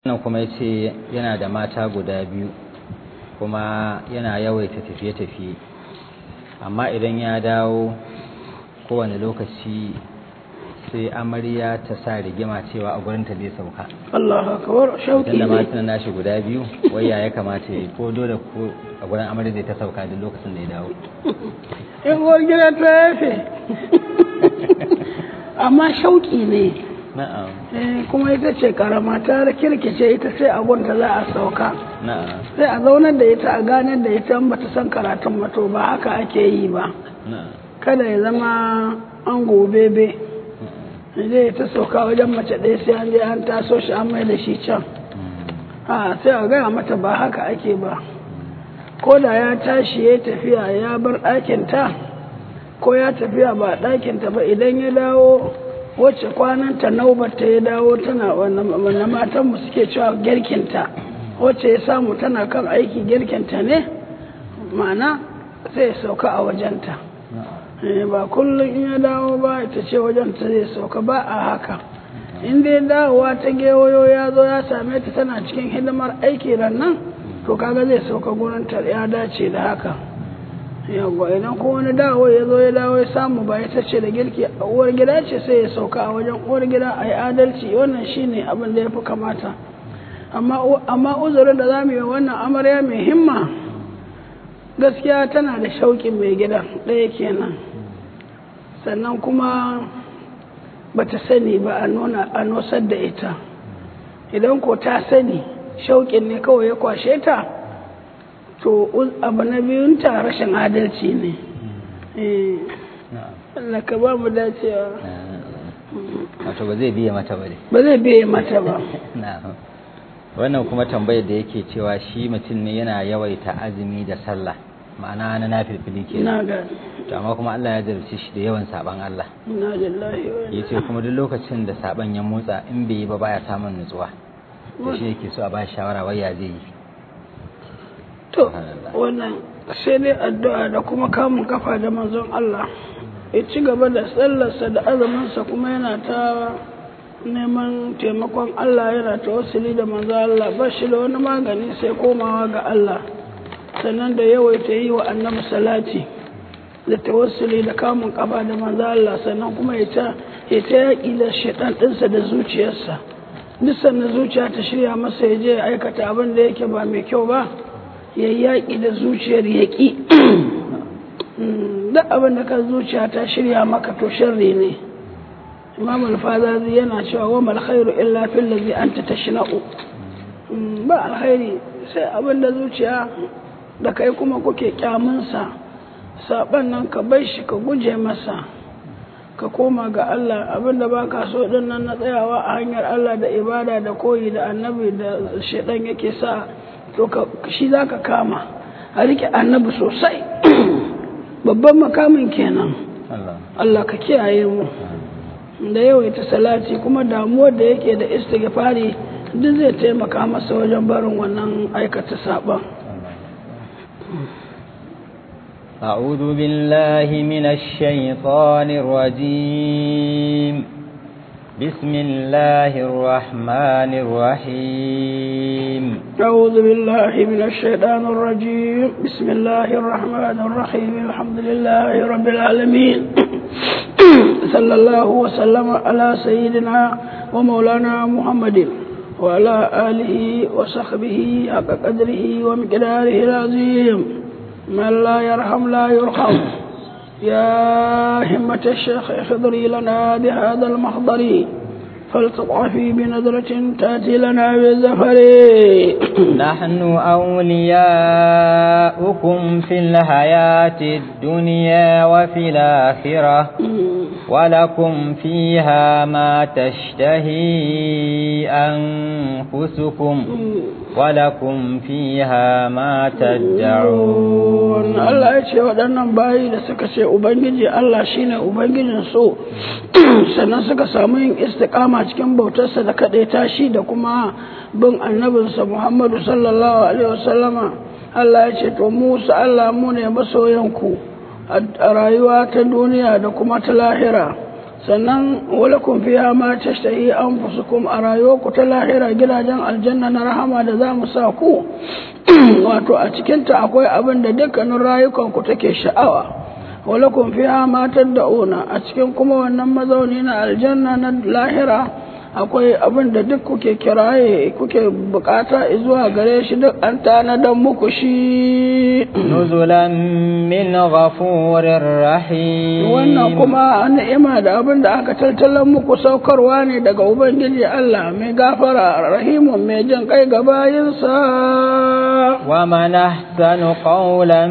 wannan kuma ya ce yana da mata guda biyu kuma yana yawaita tafiye-tafiye amma idan ya dawo kowane lokaci sai amarya ta sa rigima cewa a gurinta zai sauka Allah akbar shauki idan da ne matan nashi guda biyu waya ya kamata ya yi ko dole ko a gurin amarya zai ta sauka duk lokacin da ya dawo in uwar gida ta yafe amma shauki ne na'am Eh, kuma ita ce karama ta kirkice ita sai a gunta za a sauka na'am sai a zaunar da ita a ganar da ita in bata san karatun ba to ba haka ake yi ba na'am kada ya zama an gobebe zai ta sauka wajen mace ɗaya sai an je an taso shi an mai da shi can a sai a gaya mata ba haka ake ba ko da ya tashi ya tafiya ya bar ɗakinta ko ya tafiya ba ɗakinta ba idan ya dawo wacce kwananta naubarta ya dawo tana wannan matanmu suke cewa girkinta wacce ya samu tana kan aiki girkinta ne ma'ana sai ya sauka a wajenta Eh, ba kullum in ya dawo ba ita ce wajen ta zai sauka ba a haka in dai dawowa ta gewayo ya zo ya same ta tana cikin hidimar aiki ran nan to kaga zai sauka gurin ta ya dace da haka yawwa idan ko wani dawo ya zo ya dawo ya samu ba ita ce da girki a uwar gida ce sai ya sauka a wajen uwar gida a yi adalci wannan shine abin da ya fi kamata amma amma uzurin da za mu yi wa wannan amarya mai himma gaskiya tana da shauƙin mai gida ɗaya kenan sannan kuma ba ta sani ba a nuna a nosar da ita idan ko ta sani shauƙin ne kawai ya kwashe ta to uz- abu na biyunta rashin adalci ne Eh, na'am Allah ka ba mu dacewa wato ba zai biya mata ba dai ba zai biye mata ba na'am wannan kuma tambayar da yake cewa shi mutum ne yana yawaita azumi da sallah ma'ana na nafilfili ke ina ga to amma kuma Allah ya jarabce shi da yawan saban Allah ina lillahi wa inna yace kuma duk lokacin da saban ya motsa in bai yi ba baya samun nutsuwa to shi yake so a ba shi shawara wai ya zai yi To, Subhanallah. wannan sai dai addu'a da kuma kamun kafa da manzon Allah. Ya ci gaba da tsallarsa da azuminsa kuma yana ta neman taimakon Allah yana ta wasili da manzon Allah ba shi da wani magani sai komawa ga Allah. Sannan da yawaita yi wa annabi salati da tawassuli da kamun kafa da manzon Allah sannan kuma ya ta ya ta yaƙi da shaitan ɗinsa da zuciyarsa. Duk sannan zuciya ta shirya masa ya je ya aikata abin da yake ba mai kyau ba. ya yaƙi da zuciyar yaƙi duk abin da ka zuciya ta shirya maka to sharri ne imam al-fazazi yana cewa wa mal khairu illa fil ladhi anta tashna'u Mm, ba alkhairi sai abin da zuciya da kai kuma kuke kyamunsa saban nan ka bar shi ka guje masa ka koma ga Allah abin da baka so din nan na tsayawa a hanyar Allah da ibada da koyi da annabi da shedan yake sa to ka shi zaka kama a rike annabi sosai babban makamin kenan Allah Allah ka kiyaye mu da yawaita salati kuma damuwar da yake da istighfari duk zai taimaka masa wajen barin wannan aikata saban أعوذ بالله من الشيطان الرجيم بسم الله الرحمن الرحيم أعوذ بالله من الشيطان الرجيم بسم الله الرحمن الرحيم الحمد لله رب العالمين صلى الله وسلم على سيدنا ومولانا محمد وعلى آله وصحبه حق قدره ومقداره العظيم من لا يرحم لا يرحم يا همة الشيخ احضري لنا بهذا المحضر فلتضعفي بنظرة تأتي لنا بالزفر نحن أولياؤكم في الحياة الدنيا وفي الآخرة ولكم فيها ما تشتهي أنفسكم ولكم فيها ما تدعون Allah ya ce waɗannan bayi da suka ce Ubangiji Allah shine Ubangijin so sannan suka samu yin istiƙama cikin bautarsa da kaɗaita shi da kuma bin annabinsa Muhammadu sallallahu alaihi wasallama Allah ya ce to Musa Allah mu ne masoyanku a rayuwa ta duniya da kuma ta lahira sannan walakun fiya ma tashtahi anfusukum a rayuwarku ta lahira gidajen aljanna na rahama da za mu sa ku wato a cikinta akwai abin da dukkanin rayukanku take sha'awa walakun fiya ma tad'una a cikin kuma wannan mazauni na aljanna na lahira akwai abin da duk kuke kiraye kuke bukata zuwa gare shi duk an tanadan muku shi nuzulan min ghafurir rahim wannan kuma ni'ima da abin da aka tattalan muku saukarwa ne daga ubangiji Allah mai gafara rahimun mai jin kai ga bayinsa wa man ahsanu qawlan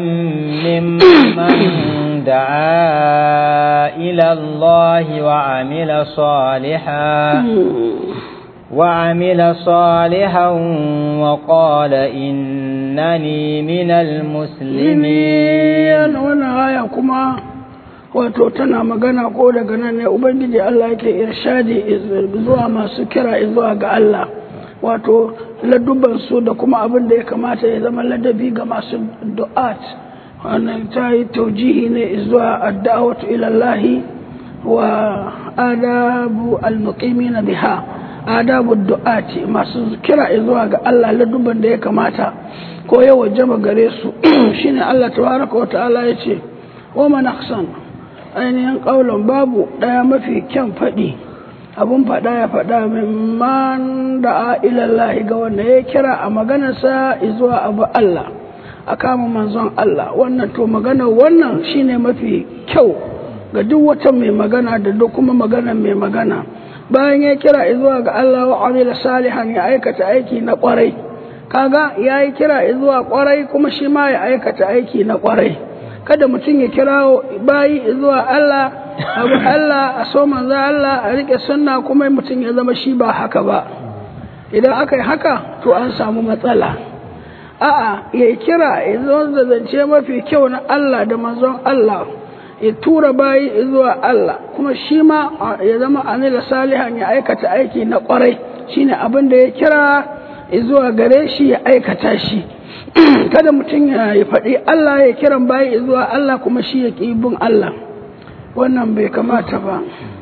mimman da'a ila Allah wa amila salihan وعمل صالحا وقال إنني من المسلمين وانا آية كما wato tana magana ko daga nan ne ubangiji Allah yake irshadi zuwa masu kira zuwa ga Allah wato ladubban su da kuma abin da ya kamata ya zama ladabi ga masu du'at wannan ta yi taujihi ne zuwa adda'awatu ila Allah wa adabu al-muqimina biha adabu du'ati masu kira zuwa ga Allah ladubban da ya kamata ko ya wajaba gare su shine Allah tabaraka wa ta'ala yace wa man ahsan ainihin kaulan babu daya mafi kyan fadi abun fada ya fada min man da ilallahi ga wanda ya kira a maganarsa zuwa abu Allah a kama manzon Allah wannan to magana wannan shine mafi kyau ga duk wata mai magana da duk kuma magana mai magana bayan ya kira zuwa ga Allah wa amila salihan ya aikata aiki na kwarai kaga ya yi kira zuwa kwarai kuma shi ma ya aikata aiki na kwarai kada mutum ya kira bayi zuwa Allah abu Allah a so manzo Allah a rike sunna kuma mutum ya zama shi ba haka ba idan aka yi haka to an samu matsala a'a ya kira ya zo da zance mafi kyau na Allah da manzon Allah ya tura bayi zuwa Allah kuma shi ma ya zama anila salihan ya aikata aiki na kwarai shine abin da ya kira zuwa gare shi ya aikata shi kada mutum ya faɗi Allah ya kiran bayi zuwa Allah kuma shi ya ƙi bin Allah wannan bai kamata ba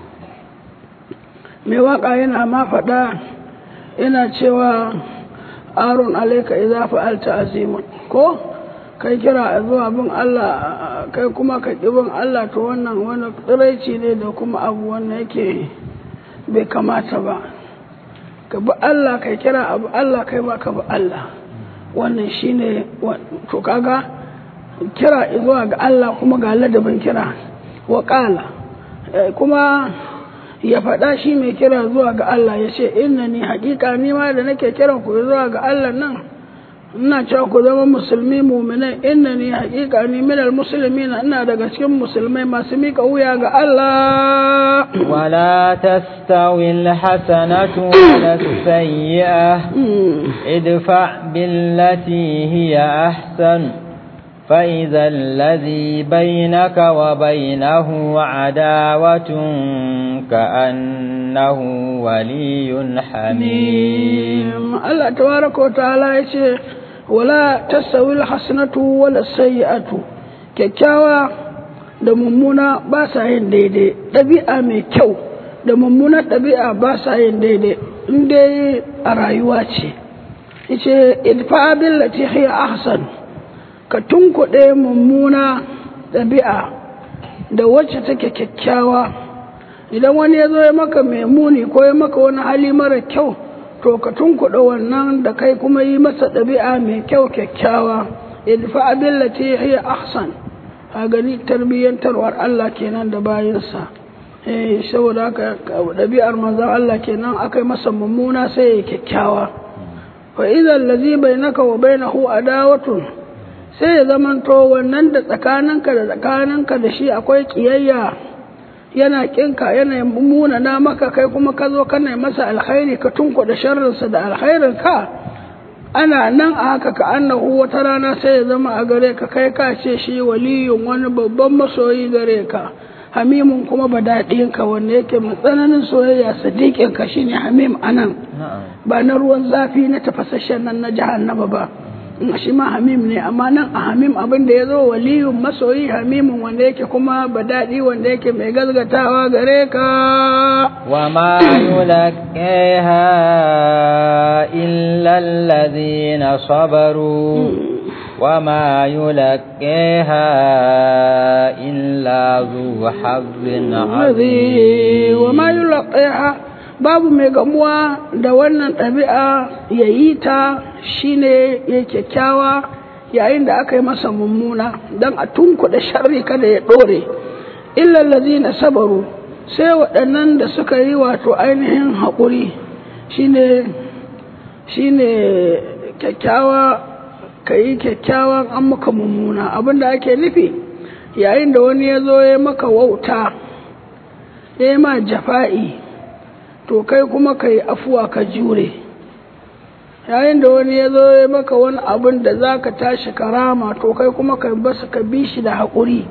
mai waka yana ma faɗa yana cewa arun alaika idza fa'alta azimun ko kai kira zuwa bin Allah kai kuma ka bin Allah to wannan wani tsiraici ne da kuma abu wannan yake bai kamata ba ka bi Allah kai kira abu Allah kai ma ka bi Allah wannan shine to kaga kira zuwa ga Allah kuma ga ladabin kira wa qala kuma ya faɗa shi mai kira zuwa ga Allah ya ce inna ni haƙiƙa ni ma da nake kiran ku zuwa ga Allah nan ina cewa ku zama musulmi muminai inna ni haƙiƙa ni minal musulmi na ina daga cikin musulmai masu mika wuya ga Allah ولا تستوي الحسنة ولا السيئة ادفع بالتي هي أحسن فإذا الذي بينك وبينه عداوة كأنه ولي حميم الله تبارك وتعالى يقول ولا تستوي الحسنة ولا السيئة kyakkyawa da mummuna ba sa yin daidai ɗabi'a mai kyau da mummuna ɗabi'a ba sa yin daidai in dai a rayuwa ce yace idfa billati hiya ahsan ka tunkuɗe mummuna ɗabi'a da wacce take kyakkyawa idan wani ya zo ya maka mai muni ko ya maka wani hali mara kyau to ka tunkuɗe wannan da kai kuma yi masa ɗabi'a mai kyau kyakkyawa idfa billati hiya ahsan a gani tarbiyyantarwar Allah kenan da bayansa eh saboda haka ɗabi'ar manzon Allah kenan akai masa mummuna sai ya kyakkyawa fa idan allazi bainaka wa bainahu adawatun sai ya zamanto wannan da tsakaninka da tsakaninka da shi akwai kiyayya yana kinka yana muna na maka kai kuma ka zo kana masa alkhairi ka tunkuɗa sharrinsa da alkhairin ka ana nan a haka ka annahu wata rana sai ya zama a gare ka kai ka ce shi waliyun wani babban masoyi gare ka hamimun kuma badaɗin ka wanda yake mai tsananin soyayya sadiqin ka shine hamim anan ba na ruwan zafi na tafasasshen nan na jahannama ba shi ma hamim ne amma nan a hamim abin da ya zo waliyun masoyi hamimin wanda yake kuma badadi wanda yake mai gazgatawa gare ka وما يلقيها إلا الذين صبروا وما يلقيها إلا ذو حظ عظيم وما يلقيها babu mai gamuwa da wannan ɗabi'a ya yi ta shine ya kyakkyawa yayin da aka yi masa mummuna don a tunkuɗa sharri kada ya ɗore illallazi na sabaru sai waɗannan da suka yi wato ainihin haƙuri shine shine kyakkyawa ka yi kyakkyawan an maka mummuna abinda ake nufi yayin da wani ya zo ya maka wauta ya yi ma jafa'i to kai kuma ka yi afuwa ka jure yayin da wani ya zo ya maka wani abin da za ka tashi karama to kai kuma ka basu ka bi shi da haƙuri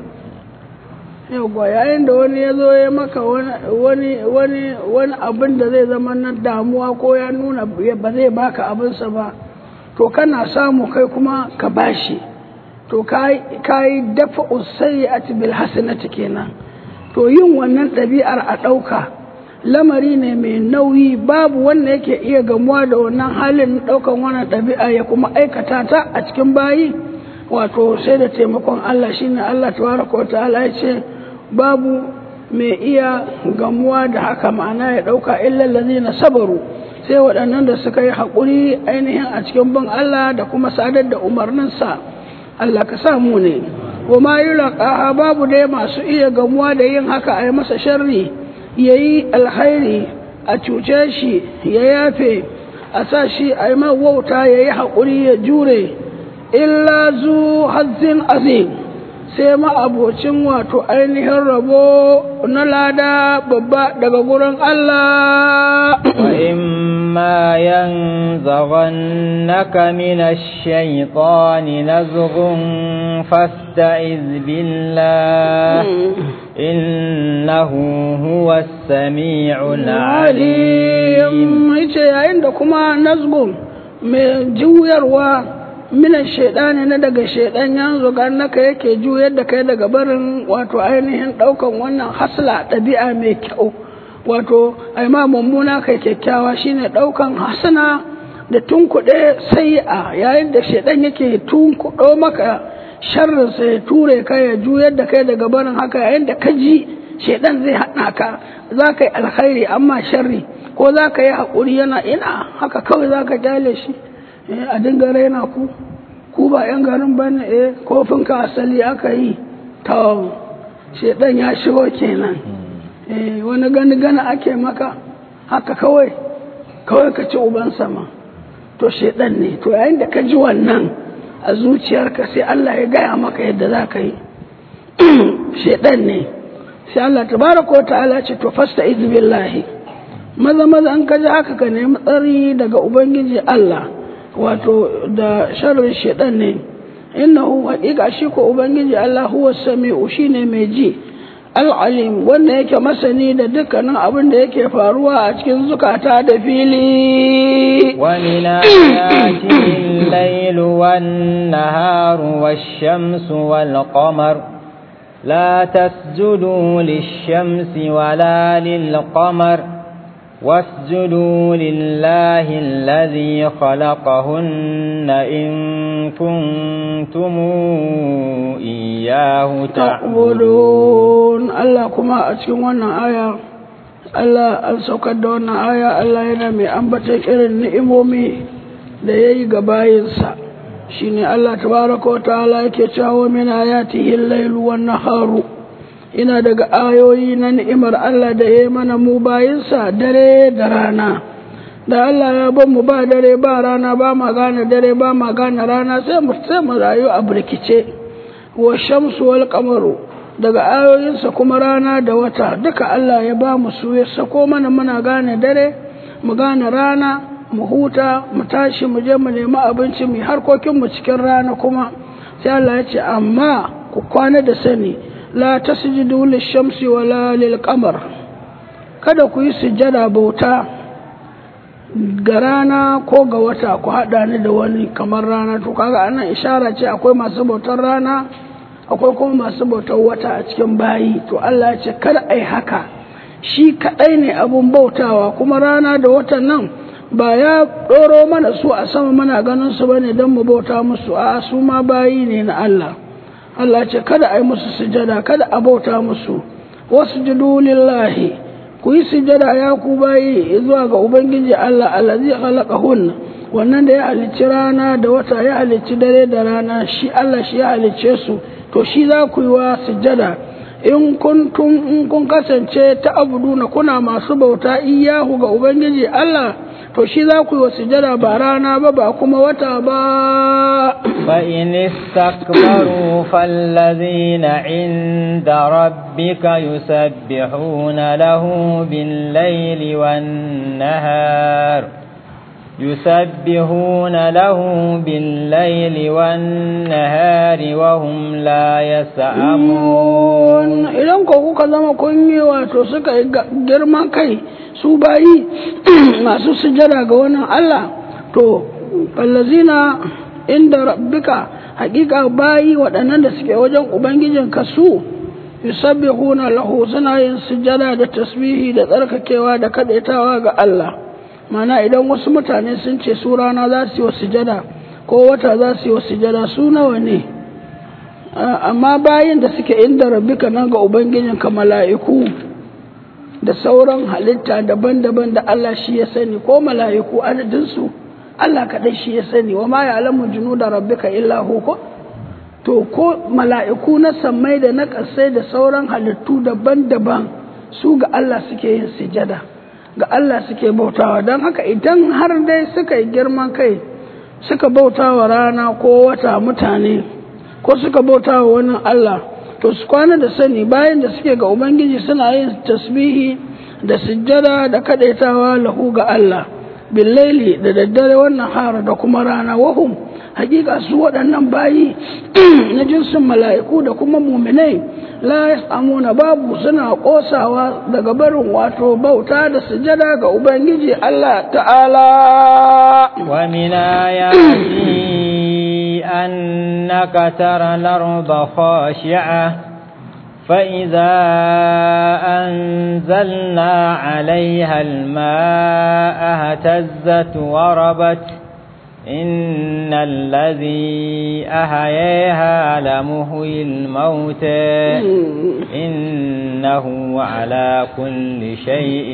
yauwa yayin da wani ya zo ya maka wani wani wani abin da zai zama na damuwa ko ya nuna ba zai baka abinsa ba to kana samu kai kuma ka bashi to ka yi dafa usai a bil hasanati kenan to yin wannan ɗabi'ar a ɗauka lamari ne mai nauyi babu wanda yake iya gamuwa da wannan halin ɗaukan wannan ɗabi'a ya kuma aikata ta a cikin bayi wato sai da taimakon Allah shine Allah tabaraka wa ta'ala ya ce babu mai iya gamuwa da haka ma'ana ya ɗauka illallazi na sabaru sai waɗannan da suka yi haƙuri ainihin a cikin bin Allah da kuma sadar da umarninsa Allah ka samu ne kuma yi babu dai masu iya gamuwa da yin haka a yi masa sharri ya yi alhairi a cuce shi ya yafe a sa shi a yi wauta ya yi haƙuri ya jure illa zu hazzin azim sai ma'abocin wato ainihin rabo na lada babba daga gurin Allah. وإما ينزغنك من الشيطان نزغ فاستعذ بالله إنه هو السميع العليم. yayin da kuma nazgun mai juyarwa minan shaidani na daga shaidan yanzu naka yake juyar da kai daga barin wato ainihin daukan wannan hasla ɗabi'a mai kyau wato ai ma mummuna kai kyakkyawa shine daukan hasana da tunkuɗe sai a yayin da shaidan yake tunkuɗo maka sharrin sa ya ture ka ya juyar da kai daga barin haka yayin da ka ji shaidan zai haɗa ka za ka yi alkhairi amma sharri ko za ka yi haƙuri yana ina haka kawai za ka kyale shi a dinga raina ku ku ba yan garin ba ne eh kofin ka asali aka yi ta shedan ya shigo kenan eh wani gani gani ake maka haka kawai kawai ka ci uban sama to shedan ne to yayin da ka ji wannan a zuciyarka sai Allah ya gaya maka yadda za ka yi shedan ne sai Allah tabaraka wa ta'ala ce to fasta izbillahi maza maza an kaji haka ka nemi tsari daga ubangiji Allah wato da sharrin shaidan ne innahu haƙiƙa shi ko ubangiji Allah huwa sami'u shine mai ji al'alim wanda yake masani da dukkanin abin da yake faruwa a cikin zukata da fili ومن آياته الليل والنهار والشمس والقمر لا تسجدوا للشمس ولا للقمر واسجدوا لله الذي خلقهن إن كنتم إياه تعبدون الله كما أتكون آية Allah an saukar da wannan aya Allah yana mai ambata irin ni'imomi da ya yi ga bayinsa shi ne Allah tabaraka wa ta'ala yake cewa min ayatihi al-lailu wan naharu ina daga ayoyi na ni'imar Allah da ya mana mu bayinsa dare da rana da Allah ya ban mu ba dare ba rana ba ma gane dare ba ma gane rana sai mu sai mu rayu a burkice wa shamsu wal qamaru daga ayoyinsa kuma rana da wata duka Allah ya ba mu su ya sako mana muna gane dare mu gane rana mu huta mu tashi mu je mu nemi abinci mu harkokin mu cikin rana kuma sai Allah ya ce amma ku kwana da sani la tasjudu lishamsi wala lilqamar kada ku yi sujjada bauta ga rana ko ga wata ku haɗa ni da wani kamar rana to kaga anan ishara ce akwai masu bautar rana akwai kuma masu bautar wata a cikin bayi to Allah ya ce kada ai haka shi kaɗai ne abun bautawa kuma rana da watan nan ba ya ɗoro mana su a sama mana ganin su bane don mu bauta musu a su ma bayi ne na Allah Allah ce kada ai musu sujada kada a bauta musu wasu lillahi ku yi sujada ya ku bayi zuwa ga ubangiji Allah allazi khalaqahun wannan da ya halicci rana da wata ya halicci dare da rana shi Allah shi ya halicce su to shi za ku yi wa sujada in kuntum in kun kasance ta abuduna kuna masu bauta iyahu ga ubangiji Allah to shi za ku yi wa sujada ba rana ba ba kuma wata ba فإن استكبروا فالذين عند ربك يسبحون له بالليل والنهار يسبحون له بالليل والنهار وهم لا يسأمون idan ko kuka zama kun yi wato suka yi girman kai su bayi masu sujada ga wannan Allah to fallazina inda rabbika hakika bayi waɗannan da suke wajen ubangijin ka su yusabbihuna lahu suna yin sujada da tasbihi da tsarkakewa da kadaitawa ga Allah mana idan wasu mutane sun ce su rana za su yi wa sujada ko wata za su yi wa sujada su nawa ne amma bayin da suke inda rabbika nan ga ubangijin ka mala'iku da sauran halitta daban-daban da Allah shi ya sani ko mala'iku adadinsu Allah kaɗai shi ya sani wa ma ya alamu junu da rabbika illa ko to ko mala'iku na sammai da na ƙasai da sauran halittu daban-daban su ga Allah suke yin sujada ga Allah suke bautawa don haka idan har dai suka yi girman kai suka bautawa rana ko wata mutane ko suka bautawa wani Allah to su kwana da sani bayan da suke ga Ubangiji suna yin tasbihi da sujjada da kadaitawa lahu ga Allah billaili da daddare wannan hara da kuma rana wahum hakika su waɗannan bayi na jinsin mala'iku da kuma muminai la yasamuna babu suna kosawa daga barin wato bauta da sujada ga ubangiji Allah ta'ala wa min ayati annaka tara al-ardha khashi'ah فإذا أنزلنا عليها الماء اهتزت وربت إن الذي أحييها لمحيي الموتى إنه على كل شيء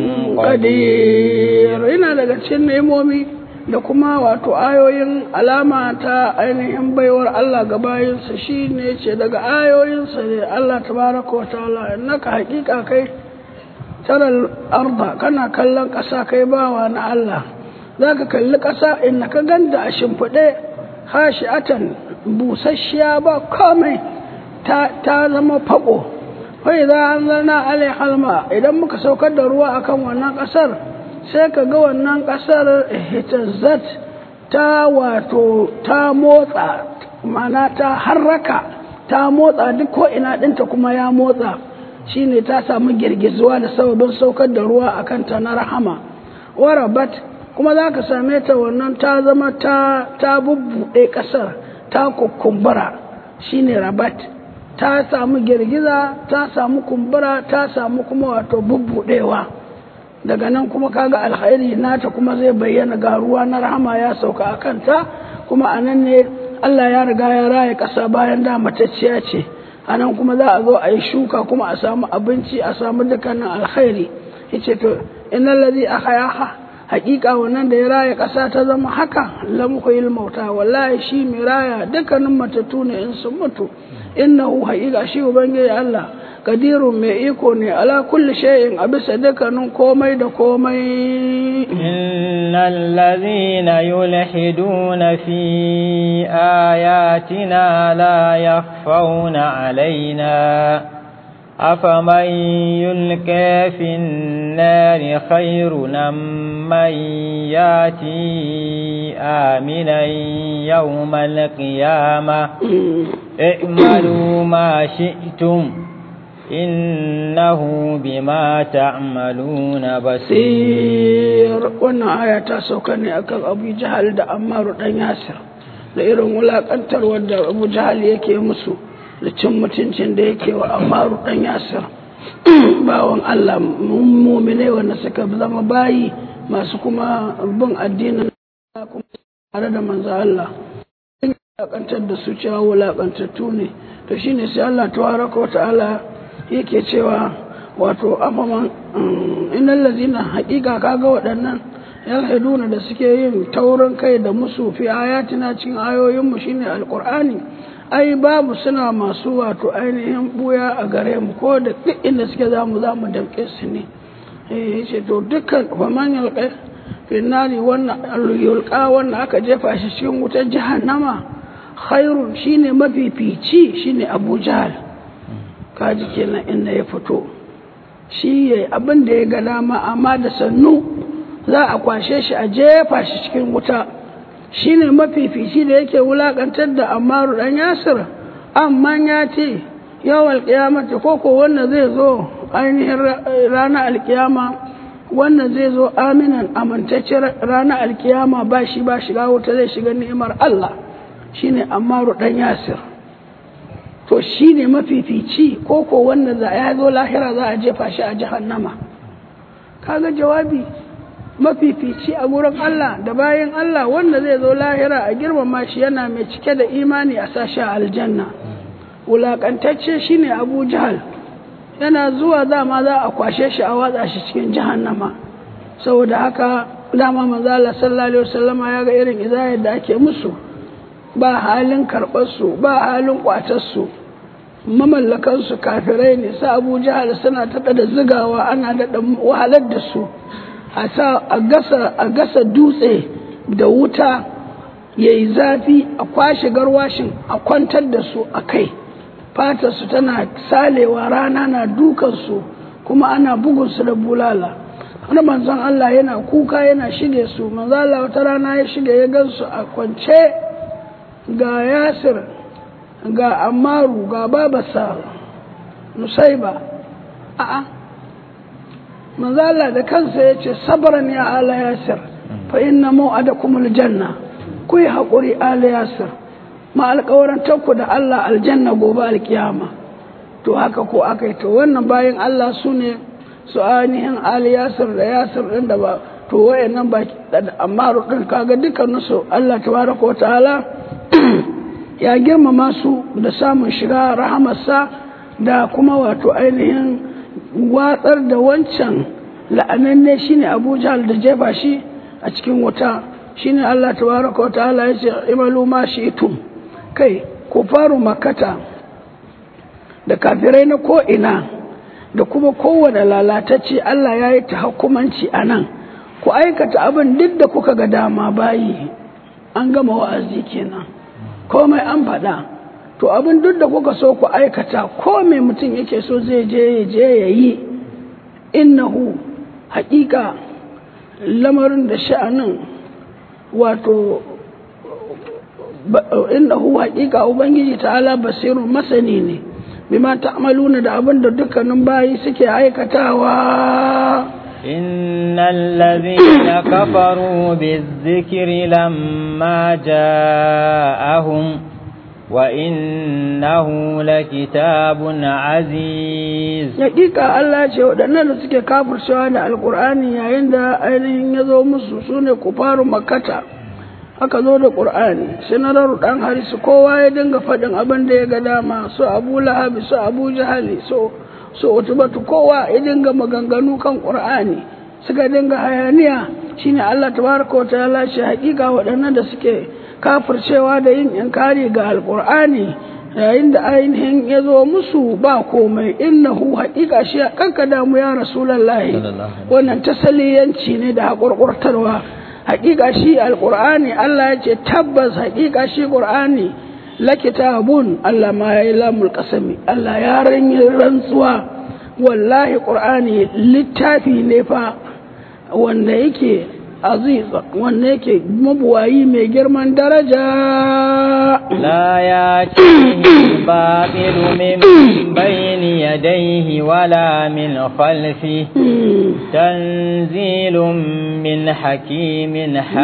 قدير ina daga cikin nemomi da kuma wato ayoyin alama ta ainihin baiwar Allah ga bayinsa shi ne ce daga ayoyinsa ne Allah tabaraka wa ta'ala innaka haƙiƙa kai taral arda kana kallon ƙasa kai bawa na Allah za ka kalli ƙasa inda ka ganda a shimfiɗe hashi'atan busasshiya ba komai ta zama faƙo wai za an zana alai halma idan muka saukar da ruwa akan wannan ƙasar sai ka ga wannan ƙasar hitazzat ta wato ta motsa mana ta harraka ta motsa duk ko ina ɗinta kuma ya motsa shine ta samu girgizuwa da sababin saukar da ruwa akan ta na rahama warabat kuma za ka same ta wannan ta zama ta ta bubbuɗe ƙasar ta kukumbura shine rabat ta samu girgiza ta samu kumbura ta samu kuma wato bubbuɗewa daga nan kuma kaga alkhairi nata kuma zai bayyana ga ruwa na rahama ya sauka a kanta kuma a nan ne Allah ya riga ya raya ƙasa bayan da matacciya ce a nan kuma za a zo a yi shuka kuma a samu abinci a samu dukkanin alkhairi yace to innal ladhi ahyaha hakika wannan da ya raya ƙasa ta zama haka lamhuyil mauta wallahi shi mai raya dukkanin matattu ne in sun mutu innahu hakika shi ubangiji Allah kadirun mai iko ne ala kulli shay'in a bisa dukkanin komai da komai innal ladhina yulhiduna fi ayatina la yakhfawna alaina أفمن يلقى في النار خير أم من ياتي آمنا يوم القيامة اعملوا ما شئتم إنه بما تعملون basir بصير wannan aya ta sauka ne akan abu jahal da ammaru dan yasir da irin wulakantar wanda abu jahal yake musu da cin mutuncin da yake wa ammaru dan yasir bawan allah mumine wanda suka zama bayi masu kuma bin addinin Allah kuma tare da manzo Allah wulakantar da su cewa wulakantattu ne to shine sai Allah tabaraka wa ta'ala yake cewa wato afaman innal lazina haƙiƙa kaga waɗannan yalhiduna da suke yin taurin kai da musu fi ayatina cikin ayoyin mu shine alqur'ani ai babu suna masu wato ainihin buya a gare mu ko da duk inda suke zamu zamu damƙe su ne eh yace to dukkan faman yalqa finnari wannan yulqa wannan aka jefa shi cikin wutar jahannama khairun shine mafifici shine Abu Jahl kaji kenan inda ya fito shi ya abin da ya ga dama amma da sannu za a kwashe shi a jefa shi cikin wuta shi ne mafifici da yake wulakantar da amaru dan yasir amma ya ce yau alkiyamata koko wannan zai zo ainihin ranar alkiyama wannan zai zo aminan amintacce ranar alkiyama ba shi ba shiga wuta zai shiga ni'imar Allah shine amaru dan yasir to shi ne mafifici ko ko wanda za ya zo lahira za a jefa shi a jahannama kaga jawabi mafifici a gurin Allah da bayan Allah wanda zai zo lahira a girmama shi yana mai cike da imani a sashi a aljanna wulakantacce shine Abu Jahal yana zuwa dama za a kwashe shi a watsa shi cikin jahannama saboda haka dama manzo Allah sallallahu alaihi wasallama ya ga irin izayar da ake musu ba halin karɓarsu ba halin ƙwatarsu mamallakansu kafirai ne sa abu jihar suna taɗa da zigawa ana daɗa wahalar da su a gasa dutse da wuta ya yi zafi a kwashe garwashin a kwantar da su a kai fatarsu tana salewa rana na dukansu kuma ana bugunsu da bulala wani manzon Allah yana kuka yana shige su manzon Allah wata rana ya shige ya gansu a kwance ga yasir ga amaru ga babasa nusaiba a'a manzala da kansa ya ce sabaran ya ala yasir fa inna mau'adakum aljanna ku yi haƙuri ala yasir ma alƙawarantarku da Allah aljanna gobe alkiyama to haka ko aka yi to wannan bayan Allah su ne su ainihin ali yasir da yasir ɗin da ba to wayannan ba amma ɗin kaga dukkaninsu Allah tabaraka wa ta'ala ya girmama su da samun shiga rahamarsa da kuma wato ainihin watsar da wancan la'ananne shine Abu Jahl da jefa shi a cikin wuta shine Allah tabaraka wa ta'ala ya ce imalu ma shi'tum kai ku faru makata da kafirai na ko ina da kuma kowane lalatacce Allah ya yi ta hukumanci a nan ku aikata abin duk da kuka ga dama bayi an gama wa'azi kenan komai an faɗa to abin duk da kuka so ku aikata ko mai mutum yake so zai je ya je ya yi innahu haƙiƙa lamarin da sha'anin wato innahu haƙiƙa ubangiji ta'ala basirun masani ne bima ta'maluna da abin da dukkanin bayi suke aikatawa إن الذين كفروا بالذكر لما جاءهم وإنه لكتاب عزيز Hakika Allah ce waɗannan da suke kafircewa da alƙur'ani yayin da ainihin ya zo musu su ne kufaru makata aka zo da ƙur'ani sai na raru ɗan harisu kowa ya dinga faɗin abin da ya ga dama su abu lahabi su abu jahali so so utubatu kowa ya dinga maganganu kan ƙur'ani suka dinga hayaniya shine Allah tabaraka wa ta'ala ce hakika waɗannan da suke kafircewa da yin inkari ga alƙur'ani yayin da ainihin ya zo musu ba komai innahu haƙiƙa shi kanka damu ya rasulallahi wannan tasaliyanci ne da haƙurƙurtarwa haƙiƙa shi alƙur'ani Allah ya ce tabbas haƙiƙa shi ƙur'ani lakitabun Allah ma ya yi lamul ƙasami Allah ya ranyi rantsuwa wallahi ƙur'ani littafi ne fa wanda yake aziz wanda yake mabuwayi mai girman daraja لا يأتيه الباطل من بين يديه ولا من خلفه تنزيل من حكيم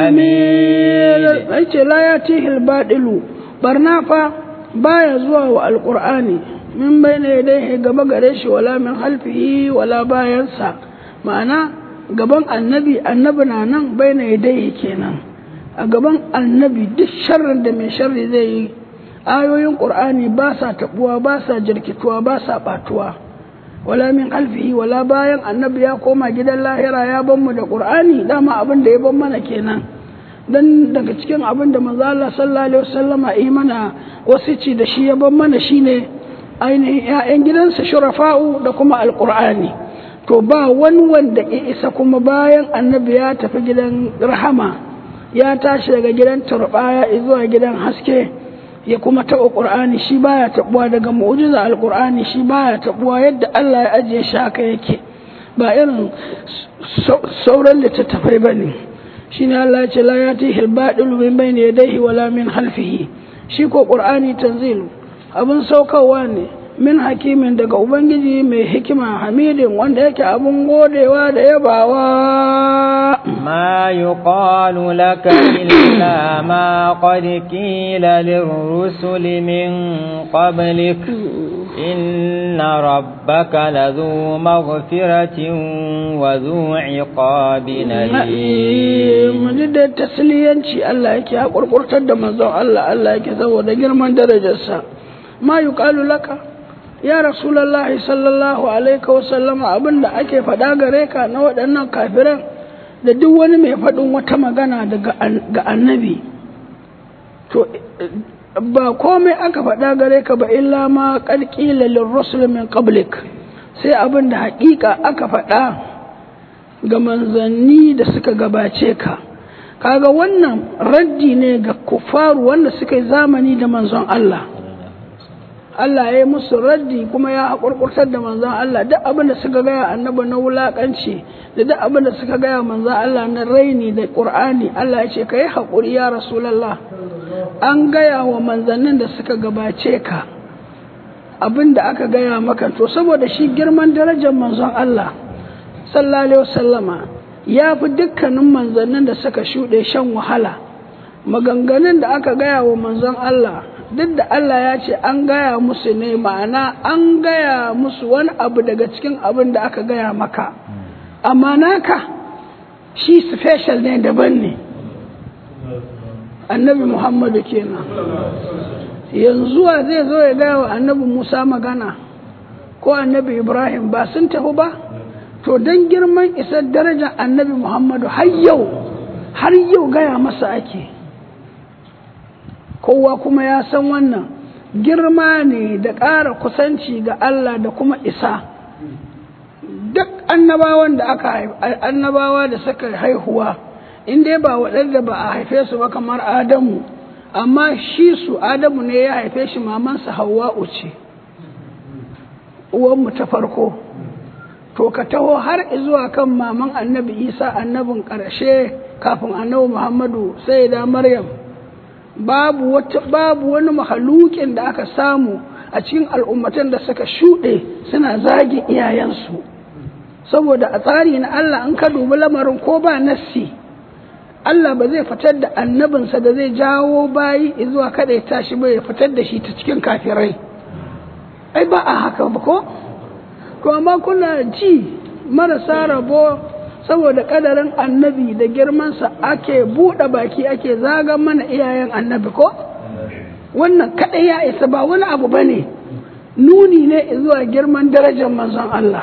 حميد ce la ya tihil baɗilu barna fa baya zuwa wa alƙur'ani min bai ne dai gaba gare shi wala min halfihi wala bayansa ma'ana gaban annabi annabi na nan bai ne dai kenan a gaban annabi duk sharrin da mai sharri zai yi ayoyin ƙur'ani ba sa taɓuwa ba sa jirkituwa ba sa ɓatuwa wala min halfihi wala bayan annabi ya koma gidan lahira ya ban mu da ƙur'ani dama abin da ya ban mana kenan dan daga cikin abin da manzo Allah sallallahu alaihi wasallama yi mana wasici da shi ya ban mana shine ainihin ƴaƴan gidansa shurafa'u da kuma alqur'ani to ba wani wanda ya isa kuma bayan annabi ya tafi gidan rahama ya tashi daga gidan turbaya zuwa gidan haske ya kuma taɓa ƙur'ani shi baya taɓuwa daga mu'jiza alƙur'ani shi baya taɓuwa yadda Allah ya ajiye shi haka yake ba irin sauran littattafai ba ne shi ne Allah ya ce la ya tihi albaɗilu min bayni yadayhi wala min halfihi shi ko ƙur'ani tanzilu abin saukarwa ne min hakimin daga ubangiji mai hikima hamidin wanda yake abin godewa da yabawa ما يقال لك إلا ما قد قيل للرسل من قبلك إن ربك لذو مغفرة وذو عقاب أليم mun da tasliyanci Allah yake ya kurkurtar da manzon Allah Allah yake saboda girman darajarsa ma yuqalu laka ya rasulullahi sallallahu alaihi wa sallama abinda ake faɗa gare ka na waɗannan kafiran da duk wani mai faɗin wata magana daga ga annabi to ba komai aka faɗa gare ka ba illa ma ƙarƙila lirrusul min qablik sai abin da haƙiƙa aka faɗa ga manzanni da suka gabace ka kaga wannan raddi ne ga kufaru wanda suka yi zamani da manzon Allah Allah ya yi musu raddi kuma ya haƙurƙurtar da manzon Allah duk abin da suka gaya annabi na wulaƙanci da duk abin da suka gaya manzon Allah na raini da ƙur'ani Allah ya ce ka yi haƙuri ya rasulallah an gaya wa manzannin da suka gabace ka abin da aka gaya maka to saboda shi girman darajar manzon Allah sallallahu alaihi wasallama ya fi dukkanin manzannin da suka shuɗe shan wahala maganganun da aka gaya wa manzon Allah duk da Allah ya ce an gaya musu ne ma'ana an gaya musu wani abu daga cikin abin da aka gaya maka amma naka shi special ne daban ne annabi muhammadu kenan yanzu wa zai zo ya gaya wa annabi musa magana ko annabi ibrahim ba sun tafi ba to don girman isar darajar annabi muhammadu har yau har yau gaya masa ake kowa kuma ya san wannan girma ne da ƙara kusanci ga Allah da kuma isa duk annabawan da aka annabawa da suka haihuwa in dai ba waɗanda ba a haife su ba kamar adamu amma shi su adamu ne ya haife shi mamansa hawa'u ce uwanmu ta farko to ka taho har zuwa kan maman annabi isa annabin ƙarshe kafin annabi muhammadu sai da maryam babu wata babu wani mahalukin da aka samu a cikin al'ummatan da suka shuɗe suna zagin iyayensu saboda a tsari na Allah an ka dubi lamarin ko ba nassi Allah ba zai fitar da annabinsa da zai jawo bayi zuwa kada ya tashi ba ya fitar da shi ta cikin kafirai ai ba a haka ba ko to amma kuna ji marasa rabo saboda kadarin annabi da girmansa ake buɗe baki ake zagan mana iyayen annabi ko wannan kaɗai ya isa ba wani abu ba ne nuni ne zuwa girman darajar manzon Allah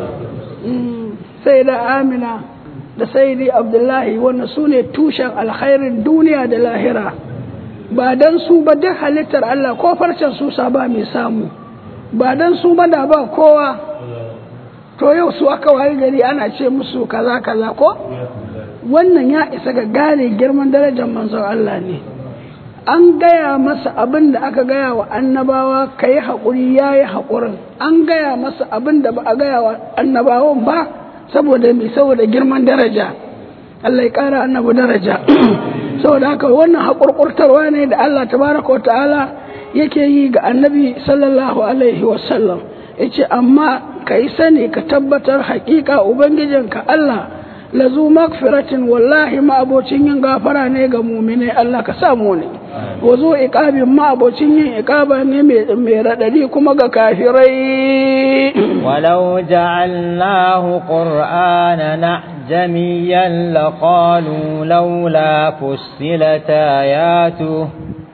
sai da amina da saidi abdullahi wannan su ne tushen alkhairin duniya da lahira ba don su ba duk halittar Allah ko farcen su ba mai samu ba don su ba da ba kowa to yau su aka wayi gari ana ce musu kaza kaza ko wannan ya isa ga gane girman darajar manzon Allah ne an gaya masa abin da aka gaya wa annabawa ka yi haƙuri ya yi haƙurin an gaya masa abin da ba a gaya wa annabawan ba saboda mai saboda girman daraja Allah ya ƙara annabu daraja saboda haka wannan haƙurƙurtarwa ne da Allah tabaraka wa ta'ala yake yi ga annabi sallallahu alaihi wasallam yace amma ka yi sani ka tabbatar haƙiƙa ubangijinka Allah lazu magfiratin wallahi ma abocin yin gafara ne ga mumine Allah ka samu ne wazo iqabin ma abocin yin iqaba ne mai radadi kuma ga kafirai walau ja'alnahu qur'anan ajamiyan laqalu laula fussilat ayatuhu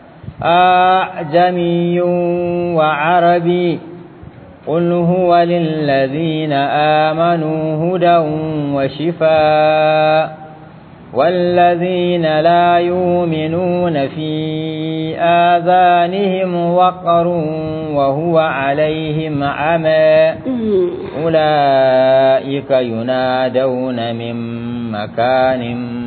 أعجمي وعربي قل هو للذين آمنوا هدى وشفاء والذين لا يؤمنون في آذانهم وقر وهو عليهم عمى أولئك ينادون من مكان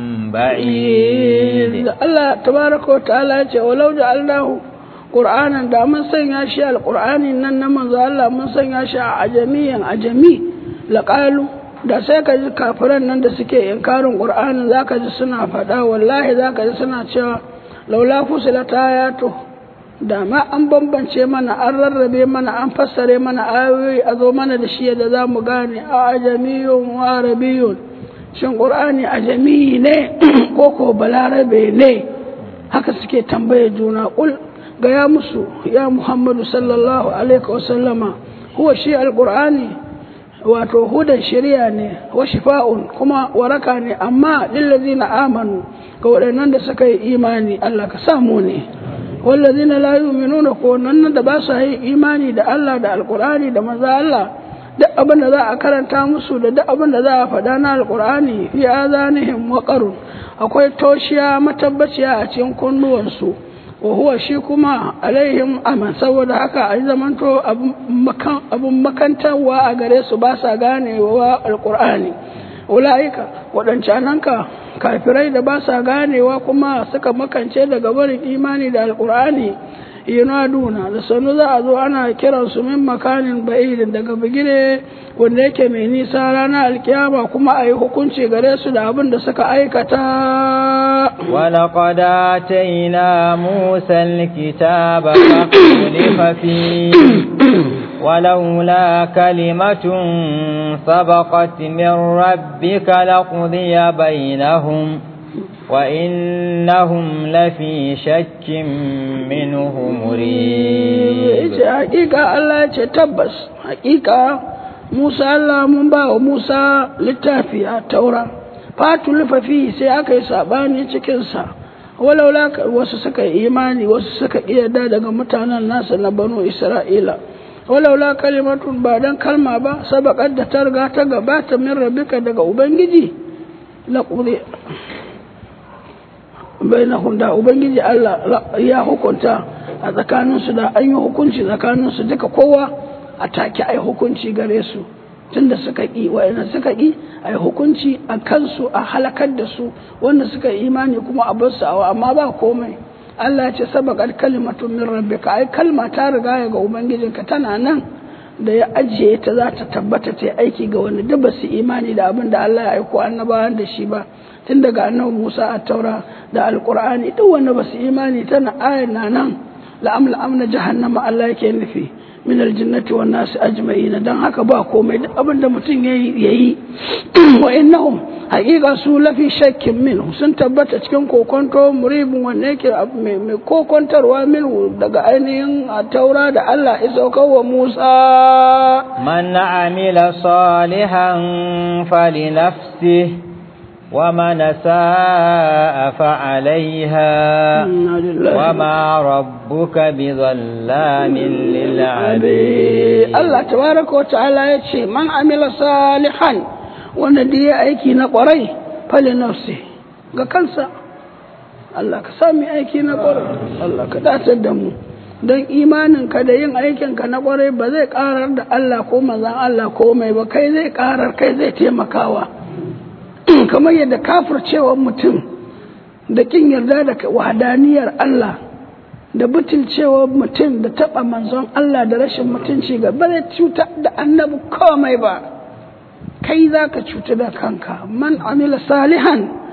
بعيد الله تبارك وتعالى ولو جعلناه قرآنا دا من سنيا شيء القرآن إننا من الله من سنيا شيء عجميا عجمي لقالوا da sai ka ji kafiran nan da suke inkarin qur'anin zaka ji suna faɗa wallahi zaka ji suna cewa laula fusila tayato da ma an bambance mana an rarrabe mana an fassare mana ayoyi a zo mana da shi da za mu gane a ajamiyun wa arabiyun shin qur'ani ajami ne ko ko balarabe ne haka suke tambaye juna ul ga ya musu ya muhammadu sallallahu alaihi wasallama huwa shi alqur'ani wato hudan shari'a ne wa shifa'un kuma waraka ne amma lillazina amanu ga waɗannan da suka yi imani Allah ka samu ne wallazina la yu'minuna ko nan da ba su yi imani da Allah da alqur'ani da maza Allah duk abin da za a karanta musu da duk abin da za a faɗa na alqur'ani fi azanihim waqarun akwai toshiya matabbaciya a cikin kunnuwansu wa huwa shi kuma alaihim aman saboda haka a zamanto abun makantarwa a gare su ba sa gane wa alkur'ani ula'ika waɗancananka kafirai da ba sa ganewa kuma suka makance daga barin imani da alkur'ani yunaduna da sanu za a zo ana kiran su min makanin ba'idin daga bigire wanda yake mai nisa ranar alkiyama kuma a yi hukunci gare su da abin da suka aikata ولقد آتينا موسى الكتاب فاختلف فيه ولولا كلمة سبقت من ربك لقضي بينهم وإنهم لفي شك منه مريب حقيقة الله تبس حقيقة موسى الله من باو موسى للتافي التوراة fatu lufafi sai aka yi sabani cikinsa walaula wasu suka yi imani wasu suka yarda daga mutanen nasa na banu isra'ila walaula kalimatun ba dan kalma ba sabaqat da ta riga ta gabata min rabbika daga ubangiji la quli bainahum da ubangiji Allah ya hukunta a tsakaninsu da an yi hukunci tsakaninsu duka kowa a take ai hukunci gare su tunda suka ƙi wa'ina suka ƙi a yi hukunci a kansu a halakar da su wanda suka yi imani kuma a bar su awa amma ba komai Allah ya ce sabaqat kalimatun min rabbika ai kalma ta riga ga ubangijinka tana nan da ya ajiye ta za ta tabbata ta aiki ga wani duk ba su imani da abin da Allah ya aiko annabawan da shi ba tun daga annabi Musa a taura da alqur'ani duk wanda ba su imani tana ayar na nan la'amla amna jahannama Allah yake nufi min aljannati wan nasi ajma'ina dan haka ba komai duk abin da mutum yayi yayi wa innahum haqiqa su lafi shakkin min sun tabbata cikin kokonto muribin wanda yake mai mai kokontarwa min daga ainihin taura da Allah ya saukar wa Musa man amila salihan falinafsihi ومن ساء فعليها وما ربك بظلام للعبيد الله تبارك وتعالى يتشي من عمل صالحا وندي aiki na kwarai fali nafsi ga kansa Allah ka sami aiki na kwarai Allah ka datar da mu don imaninka da yin aikinka na kwarai ba zai karar da Allah ko mazan Allah ko mai ba kai zai karar kai zai taimakawa kamar yadda kafircewa mutum da kin yarda da wahadaniyar Allah da butulcewa mutum da taba manzon Allah da rashin mutunci ga bare cuta da annabi komai ba kai za ka cuta da kanka man amila salihan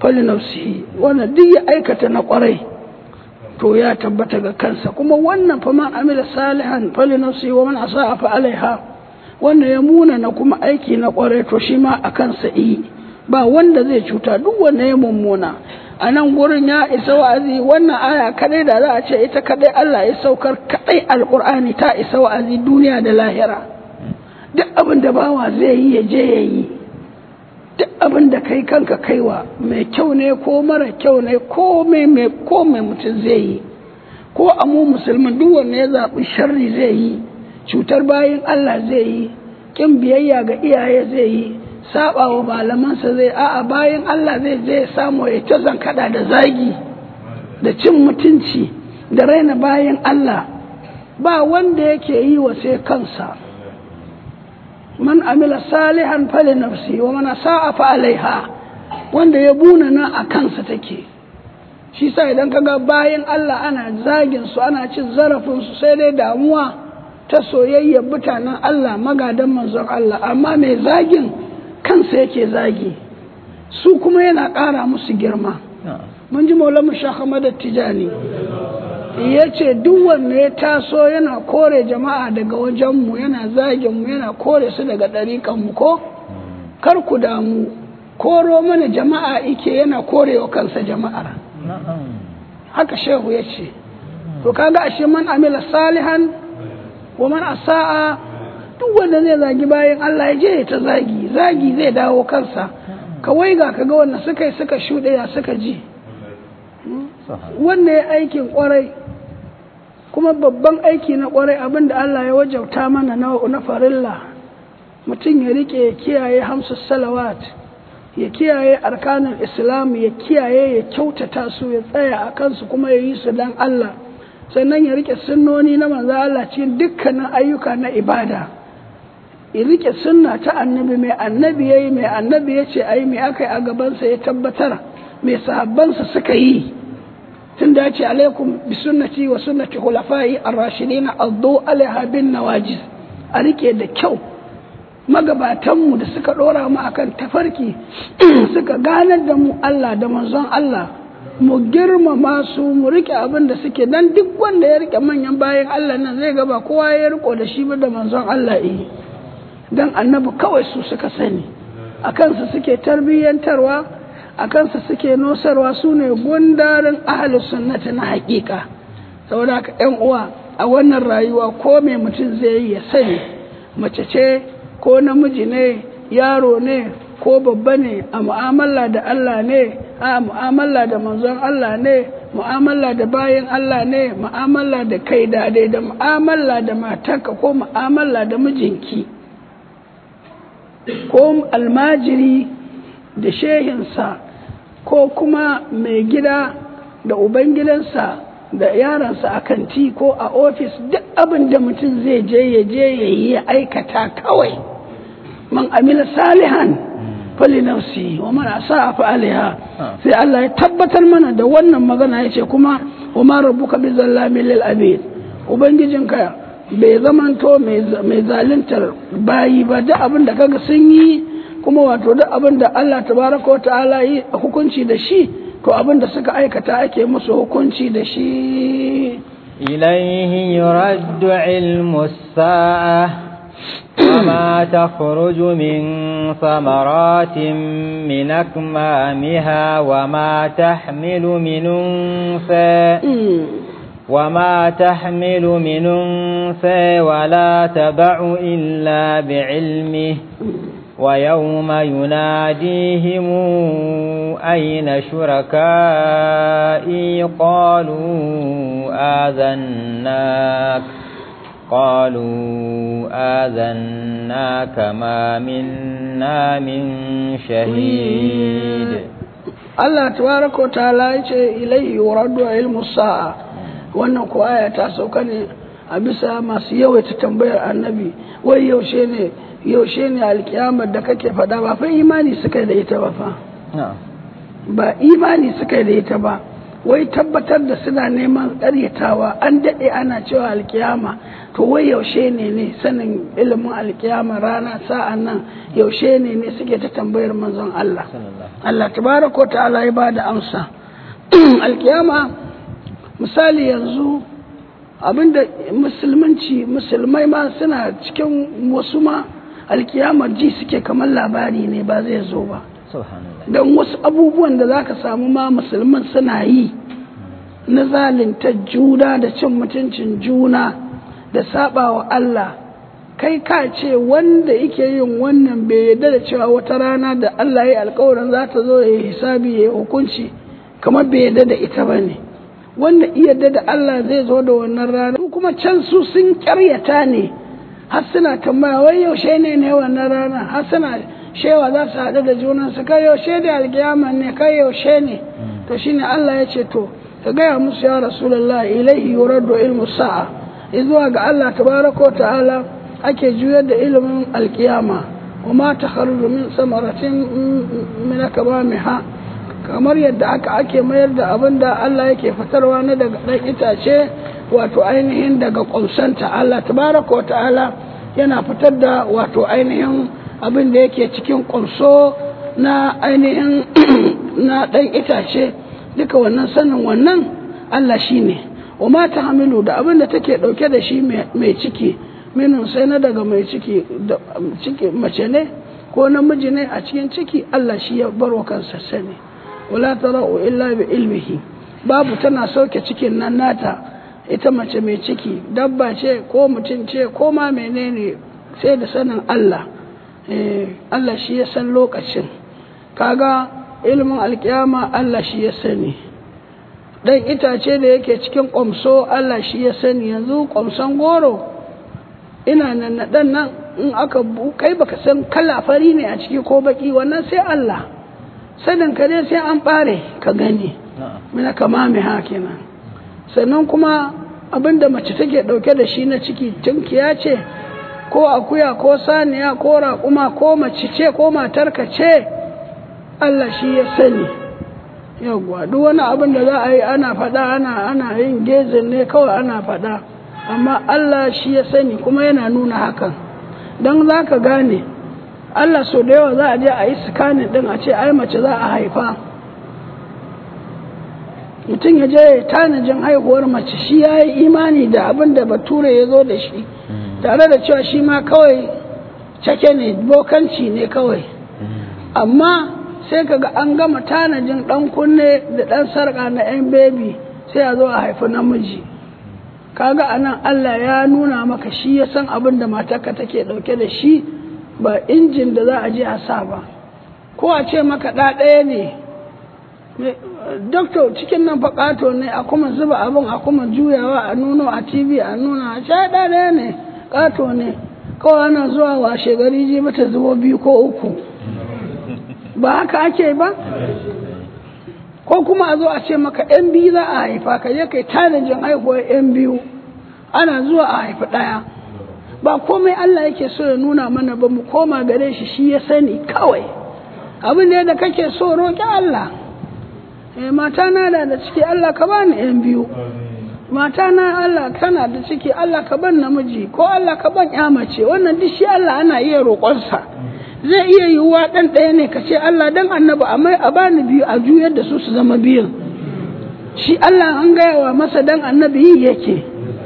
fali nafsihi wannan duk ya aikata na kwarai to ya tabbata ga kansa kuma wannan fa man amila salihan fali nafsihi wa man asa'a fa alaiha wannan ya muna na kuma aiki na kwarai to shi ma a kansa yi ba wanda zai cuta duk wanda ya mummuna a nan gurin ya isa wa'azi wannan aya kadai da za a ce ita kadai Allah ya saukar kadai alkur'ani ta isa wa'azi duniya da lahira duk abin da bawa zai yi ya je ya yi duk abin da kai kanka kaiwa mai kyau ne ko mara kyau ne ko mai ko mai mutum zai yi ko a mu musulmin duk wanda ya zaɓi sharri zai yi cutar bayan Allah zai yi kin biyayya ga iyaye zai yi saba wa malamansa zai a'a bayan Allah zai je samu ya ta zankada da zagi da cin mutunci da raina bayan Allah ba wanda yake yi wa sai kansa man amila salihan fali nafsi wa man sa'a fa alaiha wanda ya buna nan a kansa take shi sa idan kaga bayan Allah ana zagin su ana cin zarafin su sai dai damuwa ta soyayyar mutanen Allah magadan manzon Allah amma mai zagin kansa yake zagi su kuma yana ƙara musu girma mun ji maulamu shahamada tijani ya ce duk wanda ya taso yana kore jama'a daga wajenmu yana zaginmu yana kore su daga ɗariƙanmu ko kar ku damu koro mana jama'a ike yana korewa kansa jama'ar haka shehu ya ce to kaga ashe man amila salihan wa man asa'a duk wanda zai zagi bayan Allah ya je ya ta zagi zagi zai dawo kansa kawai ga kaga wanda suka yi suka shuɗe ya suka ji wanda ya aikin kwarai kuma babban aiki na kwarai abin da Allah ya wajauta mana na farilla mutum ya rike ya kiyaye hamsu salawat ya kiyaye arkanin islam ya kiyaye ya kyautata su ya tsaya a kansu kuma ya yi su dan Allah sannan ya rike sunnoni na manzo Allah cikin dukkanin ayyuka na ibada ya rike sunna ta annabi mai annabi yayi mai annabi yace ayi mai akai a gabansa ya tabbatar mai sahabbansa suka yi tun da yace alaikum bi sunnati wa sunnati khulafai ar-rashidin addu alaiha bin nawajiz a rike da kyau magabatanmu da suka dora mu akan tafarki suka ganar da mu Allah da manzon Allah mu girmama su mu rike abin da suke dan duk wanda ya rike manyan bayan Allah nan zai gaba kowa ya riko da shi da manzon Allah yi dan annabi kawai su suka sani a kansu suke tarbiyyantarwa a kansu suke nosarwa su ne gundarin ahli sunnati na hakika saboda haka yan uwa a wannan rayuwa ko mai mutum zai yi ya sani mace ce ko namiji ne yaro ne ko babba ne a mu'amala da Allah ne a mu'amala da manzon Allah ne mu'amala da bayan Allah ne mu'amala da kai da dai da mu'amala da matarka ko mu'amala da mijinki ko almajiri da shehinsa ko kuma mai gida da ubangidansa da yaransa a kanti ko a ofis duk abin da mutum zai je ya je ya yi ya aikata kawai man amila salihan fali nafsi wa man asa'a fa alaiha sai Allah ya tabbatar mana da wannan magana yace kuma wa ma rabbuka bi zallamin lil abid ubangijinka bai zamanto mai zaluntar bayi ba duk abin da kaga sun yi kuma wato duk abin da Allah tabaraka wa ta'ala yi hukunci da shi to abin da suka aikata ake musu hukunci da shi إليه يرد علم الساعة وما تخرج من ثمرات من أكمامها وما تحمل من أنثى وما تحمل من أنثى ولا تبع إلا بعلمه ويوم يناديهم أين شركائي قالوا آذناك قالوا آذناك ما منا من شهيد الله تبارك وتعالى إليه يرد علم الساعة wannan ko aya ta sauka ne a bisa masu yawaita tambayar annabi wai yaushe ne yaushe ne alkiyamar da kake faɗa ba fa imani suka da ita ba fa ba imani suka da ita ba wai tabbatar da suna neman ƙaryatawa an daɗe ana cewa alkiyama to wai yaushe ne ne sanin ilimin alkiyama rana sa'an nan yaushe ne ne suke ta tambayar manzon Allah Allah tabaraka ta'ala ya ba da amsa alkiyama misali yanzu abinda musulmanci musulmai ma suna cikin wasu ma alkiyamar ji suke kamar labari ne ba zai zo ba don wasu abubuwan da za ka samu ma musulman suna yi na zalinta juna da cin mutuncin juna da saba wa Allah kai ka ce wanda yake yin wannan bai yarda da cewa wata rana da Allah ya alkawarin za ta zo ya hisabi ya hukunci kamar bai yarda da ita ba ne wanda yarda da Allah zai zo da wannan rana kuma can su sun karyata ne har suna tambaya wai yaushe ne ne wannan rana har suna shewa za su haɗu da junansu kai yaushe da alkiyama ne kai yaushe ne to shine Allah ya ce to ka gaya musu ya rasulullah ilaihi yuraddu ilmu sa'a zuwa ga Allah tabaraka ta'ala ake juyar da ilimin alkiyama kuma ta kharuju min samaratin min akbamiha kamar yadda aka ake mayar da abin da Allah yake fitarwa na daga ɗan itace wato ainihin daga ƙunsanta Allah tabaraka ta'ala yana fitar da wato ainihin abin da yake cikin ƙunso na ainihin na ɗan itace duka wannan sanin wannan Allah shi ne wa mata hamilu da abin da take ɗauke da shi mai ciki minin sai na daga mai ciki da ciki mace ne ko namiji ne a cikin ciki Allah shi ya barwa kansa sani wala tara'u illa bi ilmihi babu tana sauke cikin nan nata ita mace mai ciki dabba ce ko mutum ce ko ma menene sai da sanin Allah Allah shi ya san lokacin kaga ilimin alkiyama Allah shi ya sani dan itace da yake cikin ƙwamso Allah shi ya sani yanzu ƙwamson goro ina nan na dan nan in aka kai baka san kala fari ne a ciki ko baki wannan sai Allah sanin ka dai sai an bare ka gani mina kama mai hakina sannan kuma abinda mace take dauke da shi na ciki tunkiya ce ko akuya ko saniya ko raƙuma ko mace ce ko matarka ce Allah shi ya sani yawwa duk wani abin da za a yi ana faɗa ana ana yin gezin ne kawai ana faɗa amma Allah shi ya sani kuma yana nuna hakan don za ka gane Allah so da yawa za a je a yi sikanin ɗin a ce ai mace za a haifa mutum ya je tanajin haihuwar mace shi ya yi imani da abin da bature ya zo da shi tare da cewa shi ma kawai cake ne bokanci ne kawai amma sai kaga an gama tanajin ɗan kunne da ɗan sarƙa na 'yan bebi sai a zo a haifi namiji kaga anan Allah ya nuna maka shi ya san abin da matarka take ɗauke da shi ba injin da za a je a sa ba ko a ce maka ɗa ɗaya ne doktor cikin nan faƙato ne a kuma zuba abin a kuma juyawa a nuno a tv a nuna a ce ɗa ɗaya ne ƙato ne kawai ana zuwa washe gari je mata zubo biyu ko uku ba haka ake ba ko kuma a zo a ce maka yan biyu za a haifa ka je kai tanajin haihuwar yan biyu ana zuwa a haifi ɗaya ba komai Allah yake so ya nuna mana ba mu koma gare shi shi ya sani kawai abin da da kake so roƙi Allah eh mata na da da ciki Allah ka bani yan biyu mata na Allah kana da ciki Allah ka ban namiji ko Allah ka ban ya mace wannan duk shi Allah ana iya roƙonsa zai iya yiwuwa ɗan ɗaya ne ka ce Allah dan annabi amma a bani biyu a juyar da su su zama biyun shi Allah an gaya wa masa dan annabi yi yake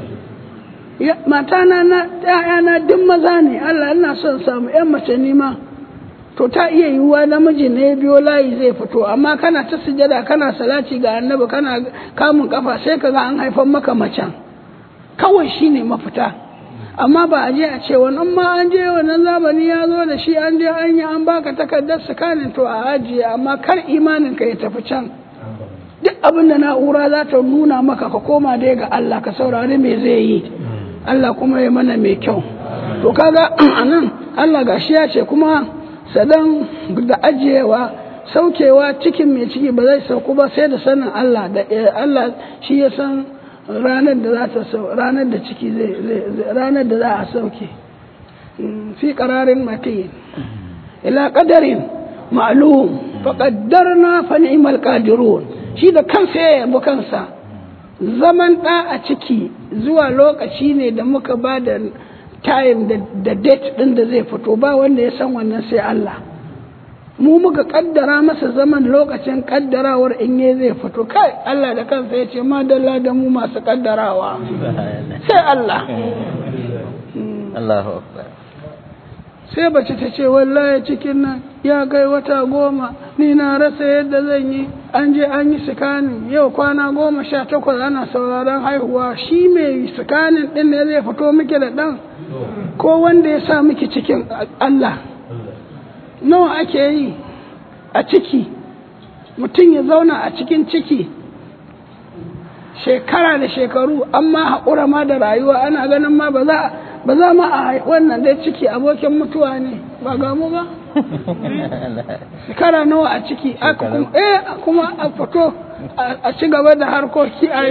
matana na ‘ya'yana duk maza ne Allah ina son samu ‘yan mace nima to ta iya yiwuwa namiji ne biyo layi zai fito amma kana ta sujada kana salati ga annabi kana kamun kafa sai ka ga an haifan maka macen kawai shine mafita amma ba a je a ce wannan ma an je wannan zamani ya zo da shi an je an yi an baka takardar sakanin to a ajiye amma kar imanin ka ya tafi can duk abin da na'ura za ta nuna maka ka koma dai ga Allah ka saurari me zai yi Allah kuma ya mana mai kyau to kaga anan Allah gashi ya ce kuma sadan da ajiyewa saukewa cikin mai ciki ba zai sauku ba sai da sanin Allah da Allah shi ya san ranar da za ta ranar da ciki zai ranar da za a sauke fi qararin matin ila qadarin ma'lum fa qaddarna fa ni'mal qadirun shi da kansa ya yabi kansa zaman ɗa a ciki zuwa lokaci ne da muka ba da time da date ɗin da zai fito ba wanda ya san wannan sai Allah mu muka kaddara masa zaman lokacin kaddarawar in ye zai fito kai Allah da kansa ya ce madalla da mu masu kaddarawa sai Allah Allahu akbar sai bace ta ce wallahi cikin nan ya kai wata goma ni na rasa yadda zan yi an je an yi sikanin yau kwana goma sha takwas ana sauraron haihuwa shi mai sikanin din ne zai fito miki da ɗan ko wanda ya sa miki cikin Allah nawa ake yi a ciki mutum ya zauna a cikin ciki shekara da shekaru amma haƙura ma da rayuwa ana ganin ma ba za ba za ma a wannan dai ciki abokin mutuwa ne ba ga mu ba shekara nawa a ciki aka kuma eh kuma a fito a ci gaba da harkoki a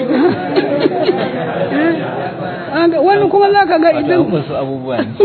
wani kuma za ka ga idan wasu abubuwa ne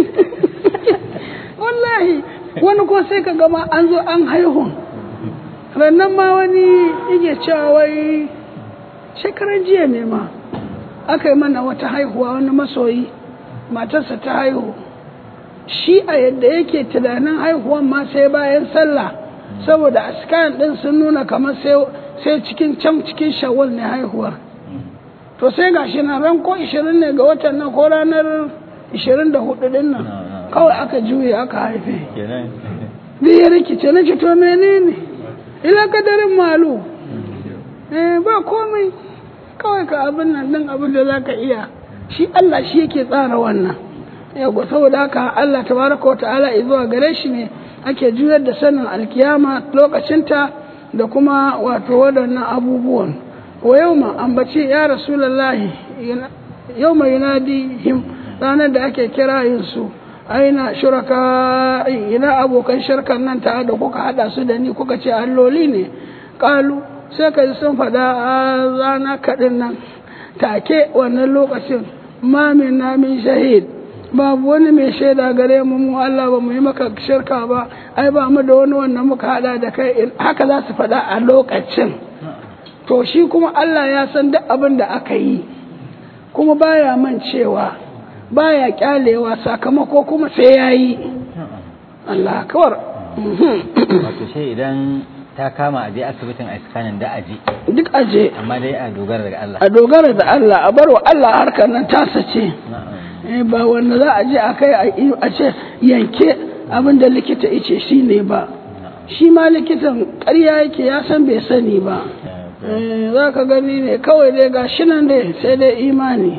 wallahi wani kuma sai ka gama an zo an haihu rannan ma wani yake cewa wai shekaran jiya ne ma aka yi mana wata haihuwa wani masoyi matarsa ta haihu shi a yadda yake tunanin haihuwan ma sai bayan sallah saboda askan din sun nuna kamar sai cikin can cikin shawwal ne haihuwar to sai gashi na ran ko 20 ne ga watan nan ko ranar 24 din nan kawai aka juye aka haife da ya rikice na ce to menene ila kadarin malu eh ba komai kawai ka abin nan din abin da zaka iya shi Allah shi yake tsara wannan yago saboda haka Allah tabaraka wa ta'ala zuwa gare shi ne ake juyar da sanin alkiyama lokacinta da kuma wato waɗannan abubuwan wa yauma ambaci ya rasulullahi yauma yunadihim ranar da ake kira yin su aina shuraka ina abokan shirkan nan ta da kuka hada su da ni kuka ce alloli ne kalu sai ka ji sun faɗa a rana kaɗin nan take wannan lokacin ma min na min shahid babu wani mai shaida gare mu mu Allah ba mu yi maka shirka ba ai ba mu da wani wannan muka hada da kai haka za su faɗa a lokacin to shi kuma Allah ya san duk abin da aka yi kuma baya man cewa baya kyalewa sakamako kuma sai ya yi Allah kawar wato shi idan ta kama a je asibitin a iskanin da aje duk aje amma dai a dogara daga Allah a dogara da Allah a bar wa Allah harkar nan tasa ce ba wanda za a je a kai a ce yanke abin da likita ice shi ne ba shi ma likitan ƙarya yake ya san bai sani ba za ka gani ne kawai dai ga shi nan dai sai dai imani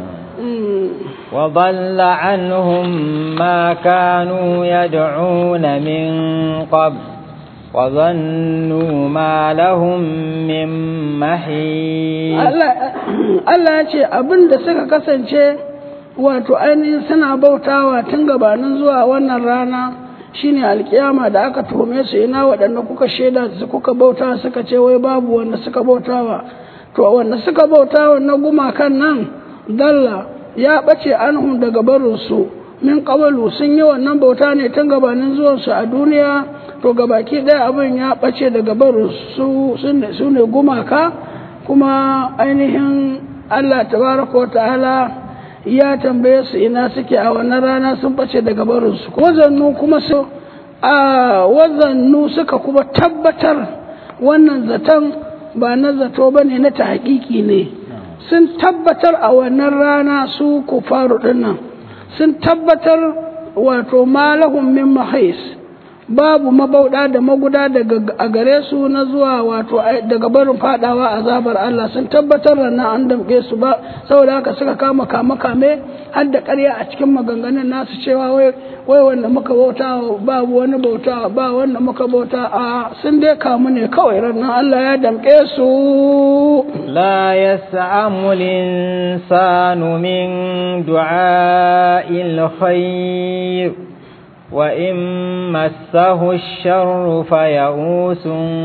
وضل عنهم ما كانوا يدعون من قبل وظنوا ما لهم من محيط Allah ya ce abin da suka kasance wato ainihin suna bautawa tun gabanin zuwa wannan rana shine alkiyama da aka tuhume su ina waɗanda kuka shaida su kuka bauta suka ce wai babu wanda suka bautawa to wanda suka bautawa na gumakan nan dalla ya ɓace anhum daga barinsu min ƙabalu sun yi wannan bauta ne tun gabanin zuwansu a duniya to gabaki ɗaya abin ya ɓace daga barinsu su ne gumaka kuma ainihin allah tabaraka wa ta'ala ya tambaye su ina suke a wannan rana sun ɓace daga barinsu wazannu kuma su a wazannu suka kuma tabbatar wannan zaton ba na zato ba ne na ta hakiki ne sun tabbatar a wannan rana su kufaru dinnan sun tabbatar wato malahum min mahais babu mabauda da maguda daga a gare su na zuwa wato daga barin fadawa azabar Allah sun tabbatar da nan an damke su ba saboda haka suka kama kama kame har da ƙarya a cikin maganganun nasu cewa wai wai wanda muka bauta babu wani bauta ba wanda muka bauta a sun dai kamu ne kawai ranar Allah ya damke su لا يسأم الإنسان من دعاء الخير وإن مسه الشر فيئوس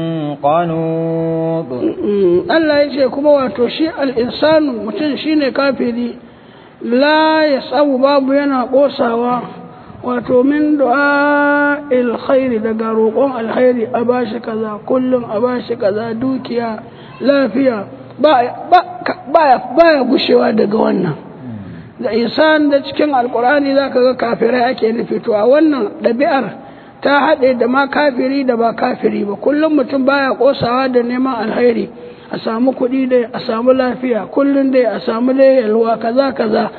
قنوط Allah ya ce kuma wato shi al'insanu mutum shi ne kafiri la ya samu babu yana ƙosawa wato min du'a alkhairi daga roƙon alkhairi a bashi kaza kullum a bashi kaza dukiya lafiya baya gushewa daga wannan da isan da cikin alkurani za ka ga kafirai ake nufi to a wannan ɗabi'ar ta haɗe da ma kafiri da ba kafiri ba kullum mutum baya ƙosawa da neman alheri a samu kuɗi dai a samu lafiya kullum dai a samu dai yalwa kaza kaza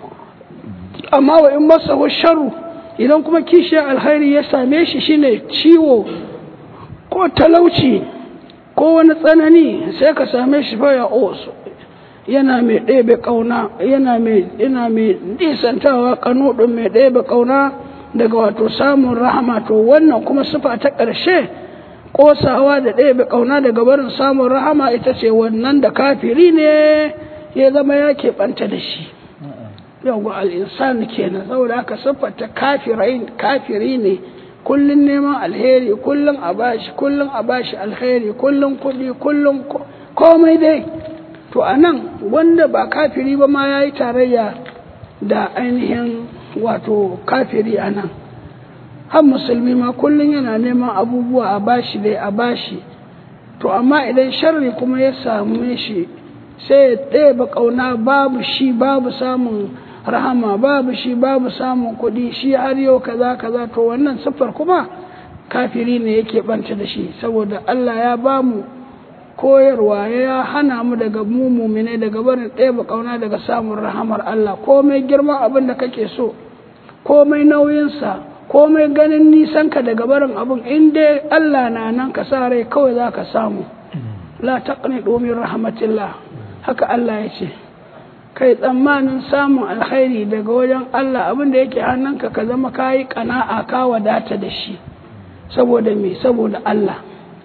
amma wa in masa sharu idan kuma kishiyar alheri ya same shi shine ciwo ko talauci ko wani tsanani sai ka same shi fa ya osu yana mai ɗebe ƙauna yana mai yana mai nisantawa kanuɗin mai ɗebe ƙauna daga wato samun rahama to wannan kuma sufa ta ƙarshe ƙosawa da ɗebe ƙauna daga barin samun rahama ita ce wannan da kafiri ne ya zama ya keɓanta da shi yau al'insan kenan saboda haka siffata kafiri ne kullum neman alheri kullum a bashi kullum a bashi alheri kullum kuɗi kullum komai dai to a nan wanda ba kafiri ba ma ya yi tarayya da ainihin wato kafiri a nan har musulmi ma kullum yana neman abubuwa a bashi dai a bashi to amma idan sharri kuma ya samu shi sai ya ɗaya ƙauna babu shi babu samun rahama babu shi babu samun kuɗi shi har yau kaza kaza to wannan siffar kuma kafiri ne yake banta da shi saboda Allah ya ba mu koyarwa ya hana mu daga mu mumine daga barin ɗaya ƙauna daga samun rahamar Allah komai girman abin da kake so komai nauyinsa komai ganin nisanka daga barin abin in dai Allah na nan ka sa rai kawai za ka samu la taqni domin rahmatillah haka Allah ya ce kai tsammanin samun alkhairi daga wajen Allah abin da yake hannunka ka zama kayi kana'a ka wadata da shi saboda me saboda Allah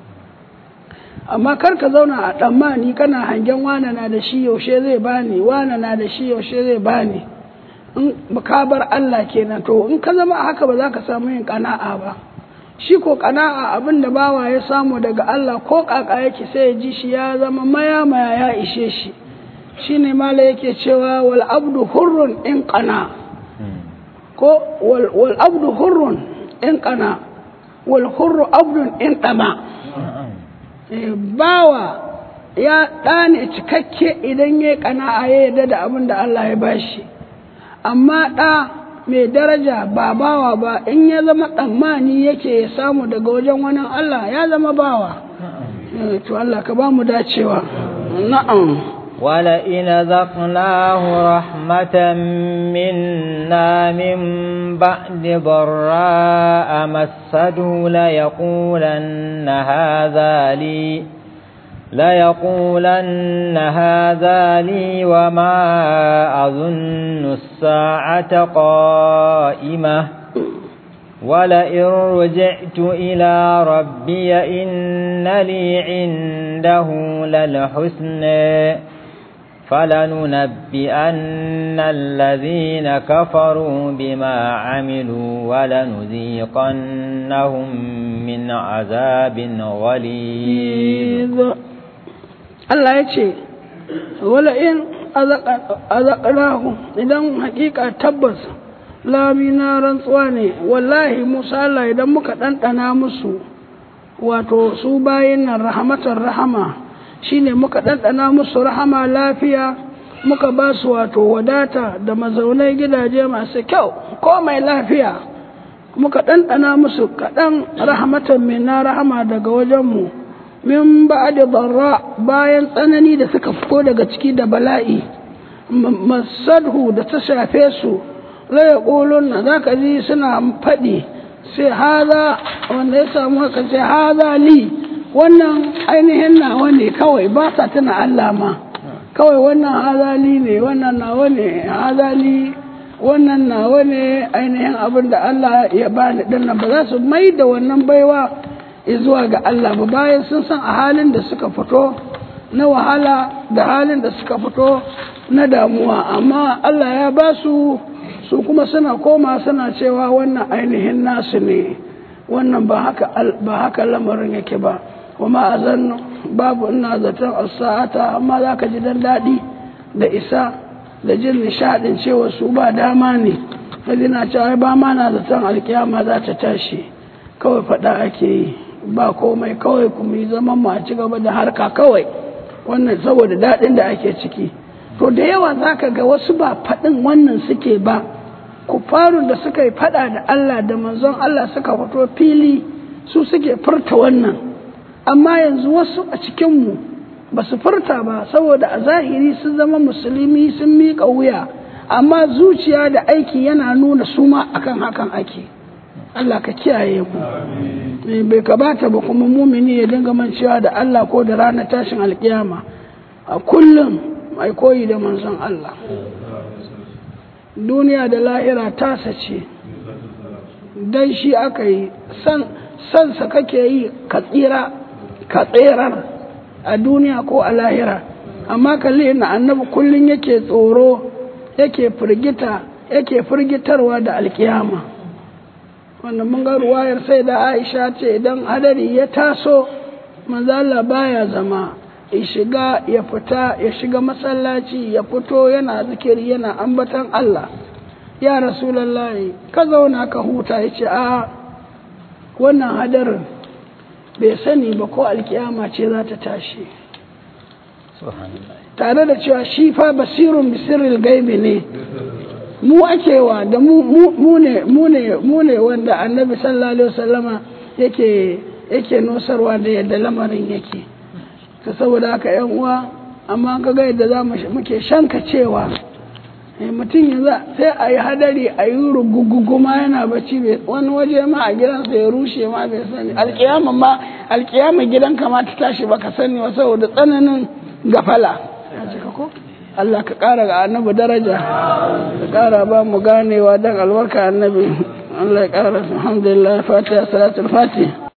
amma kar ka zauna a tsammani kana hangen wane na da shi yaushe zai bani wane na da shi yaushe zai bani in ka bar Allah kenan to in ka zama haka ba za ka samu yin kana'a ba shi ko kana'a abin da bawa ya samu daga Allah ko kaka yake sai ya ji shi ya zama maya maya ya ishe shi shine mala yake cewa wal abdu hurrun in qana ko wal abdu hurrun in qana wal hurru abdun in dama bawa ya ɗane cikakke idan ya kana'a ya yarda da abin da Allah ya bashi amma ɗa mai daraja ba bawa ba in ya zama tsammani yake ya samu daga wajen wani Allah ya zama bawa to Allah ka ba mu dacewa na'am ولئن ذقناه رحمة منا من بعد ضراء مسده ليقولن هذا لي ليقولن هذا لي وما أظن الساعة قائمة ولئن رجعت إلى ربي إن لي عنده للحسنى فلننبئن الذين كفروا بما عملوا ولنذيقنهم من عذاب غليظ الله يتي ولئن أذقناه إذا حقيقة تبس lamina rantsuwa ne wallahi musa Allah idan muka ɗanɗana musu wato su bayin nan rahmatar rahama shine muka ɗanɗana musu rahama lafiya muka ba su wato wadata da mazaunai gidaje masu kyau ko mai lafiya muka ɗanɗana musu kaɗan rahmatan mai na rahama daga wajenmu min ba da barra bayan tsanani da suka fito daga ciki da bala'i masadhu da ta shafe su la yaqulun za ka ji suna faɗi sai haza wanda ya samu haka sai haza li wannan ainihin nawa ne kawai ba sa tuna Allah ma kawai wannan hazali ne wannan nawa ne hazali wannan nawa ne ainihin abin da Allah ya bani dinnan ba za su mai da wannan baiwa zuwa ga Allah ba bayan sun san a halin da suka fito na wahala da halin da suka fito na damuwa amma Allah ya ba su su kuma suna koma suna cewa wannan ainihin nasu ne wannan ba haka ba haka lamarin yake ba kuma a zan babu ina zaton sa'ata amma za ka ji dan daɗi da isa da jin nishaɗin cewa su ba dama ne kaji na cewa ba ma na zaton alkiyama za ta tashi kawai faɗa ake yi ba komai kawai kuma yi zaman mu a ci gaba da harka kawai wannan saboda daɗin da ake ciki to da yawa za ka ga wasu ba faɗin wannan suke ba kufarun da suka yi faɗa da Allah da manzon Allah suka fito fili su suke furta wannan amma yanzu wasu a cikinmu ba su furta ba saboda a zahiri sun zama musulmi sun miƙa wuya amma zuciya da aiki yana nuna su ma akan hakan ake Allah ka kiyaye mu bai kabata ba kuma mumini ya dinga mancewa da Allah ko da ranar tashin alkiyama a kullum mai koyi da manzon Allah duniya da lahira tasa ce dan shi aka yi sansa kake yi ka tsira ka tserar a duniya ko a lahira amma kalli na annabi kullum yake tsoro yake firgita yake firgitarwa da alkiyama wanda mun ga ruwayar sai da aisha ce idan hadari ya taso manzala baya zama ya shiga ya fita ya shiga masallaci ya fito yana zikiri yana ambatan Allah ya rasulallahi ka zauna ka huta ya ce a wannan hadarin bai sani ba ko alkiyama ce za ta tashi tare da cewa shi fa basirun bisiril gaibi ne mu ake wa da mu ne wanda annabi sallallahu alaihi wasallama yake yake nosarwa da yadda lamarin yake ta saboda haka yan uwa amma ka ga yadda za muke shanka cewa mutum yanzu sai a yi hadari a yi ruguguguma yana bacci wani waje ma a gidansa ya rushe ma bai sani alkiyama ma alkiyama gidanka ma ta tashi baka sani wa saboda tsananin gafala Allah ka ƙara ga annabi daraja ka ƙara ba mu ganewa don albarka annabi Allah ya ƙara alhamdulillah fatiha salatul fatih